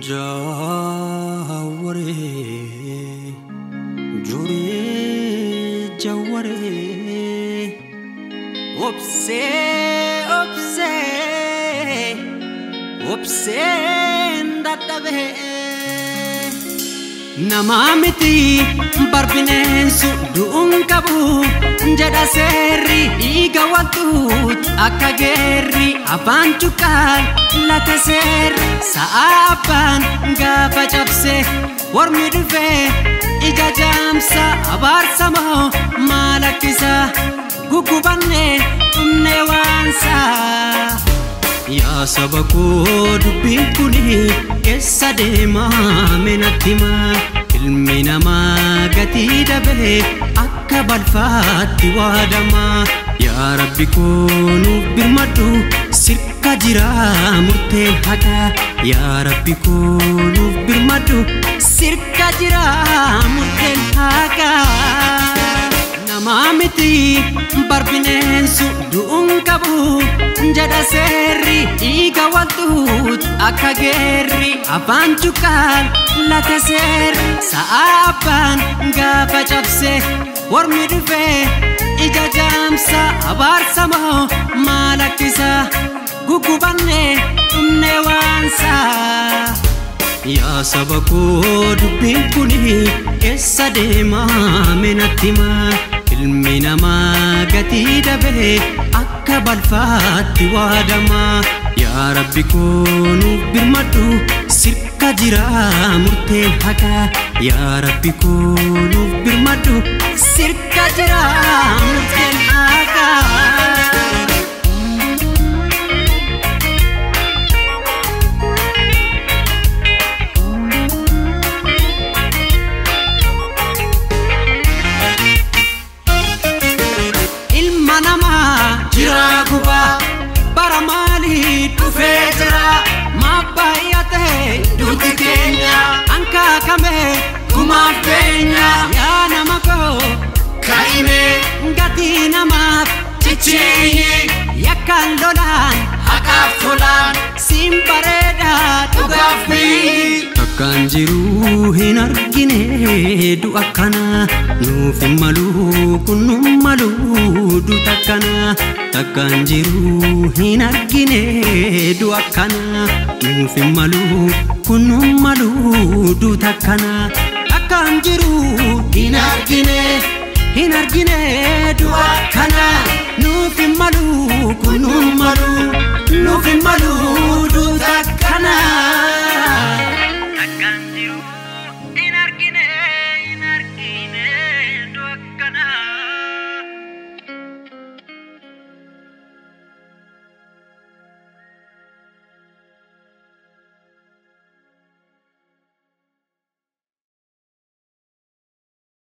Jawwaree juree jawwaree obsee obsee obseen dadhabee namaa miti barbineensu du'uun qabu jedha seerri dhiiga waltuut akka geerri afaan cuqqaal lata seerri sa'a abbaan gaafa cabse warmi dhufee ija jaamsa abaarsa moo maal akkisa guggubannee dhumnee waansaa. Yaa saba koo dubbiin kuni keessa deemaa menatti himaa ilmi namaa gatii dhabee akka balfaatti waadamaa yaa rabbi koo nuuf birmadhu sirka jira murteen haqaa yaa rabbi koo nuuf birmadhu sirka jira murteen haqaa. namaa miti barbineensu du'uun qabu jedha seerri dhiiga waltuut akka geerri afaan cuqqaal lata seerri sa'a abbaan gaafa cabse warmi dhufee ija jaamsa abaarsa moo maal akkisa guggubannee dhumnee waansaa. Yaa saba koo dubbiin kuni keessa deemaa menatti himaa ilmi namaa gatii dhabee akka balfaatti waadamaa yaa rabbi koo nuuf birmadhu sirka jira murteen haqaa yaa rabbi koo nuuf birmadhu sirka jira murteen haqaa. ilma namaa jira gubaa bara maalii dhufee jira maaf baay'atee duuti keenya hankaakame gumaaf beenya yaa nama koo ka'ime gatii namaaf cichiinyi yakkaan lolaan haqaaf tolaan siin bareedaa dhugaaf biyyi Akkaan jiru hin argine du'a kana nuuf hin malu kun nu malu duuta kana Akkaan jiru hin argine du'a kana nuuf hin malu kun nu malu duuta kana Akkaan jiru hin argine hin argine du'a kana nuuf hin malu kun nu malu nuuf hin malu